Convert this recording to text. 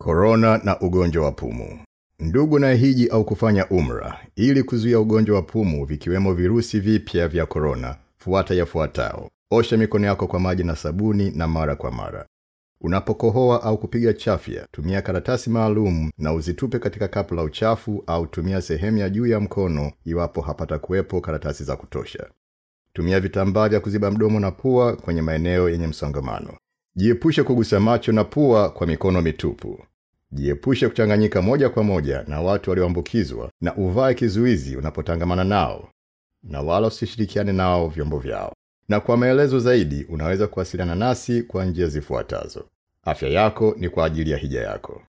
Korona na ugonjwa wa pumu. Ndugu na hiji au kufanya umra, ili kuzuia ugonjwa wa pumu vikiwemo virusi vipya vya korona, fuata yafuatao. Osha mikono yako kwa maji na sabuni na mara kwa mara. Unapokohoa au kupiga chafya, tumia karatasi maalum na uzitupe katika kapu la uchafu au tumia sehemu ya juu ya mkono iwapo hapata kuwepo karatasi za kutosha. Tumia vitambaa vya kuziba mdomo na pua kwenye maeneo yenye msongamano. Jiepushe kugusa macho na pua kwa mikono mitupu. Jiepushe kuchanganyika moja kwa moja na watu walioambukizwa na uvae kizuizi unapotangamana nao na wala usishirikiane nao vyombo vyao. Na kwa maelezo zaidi unaweza kuwasiliana nasi kwa njia zifuatazo. Afya yako ni kwa ajili ya hija yako.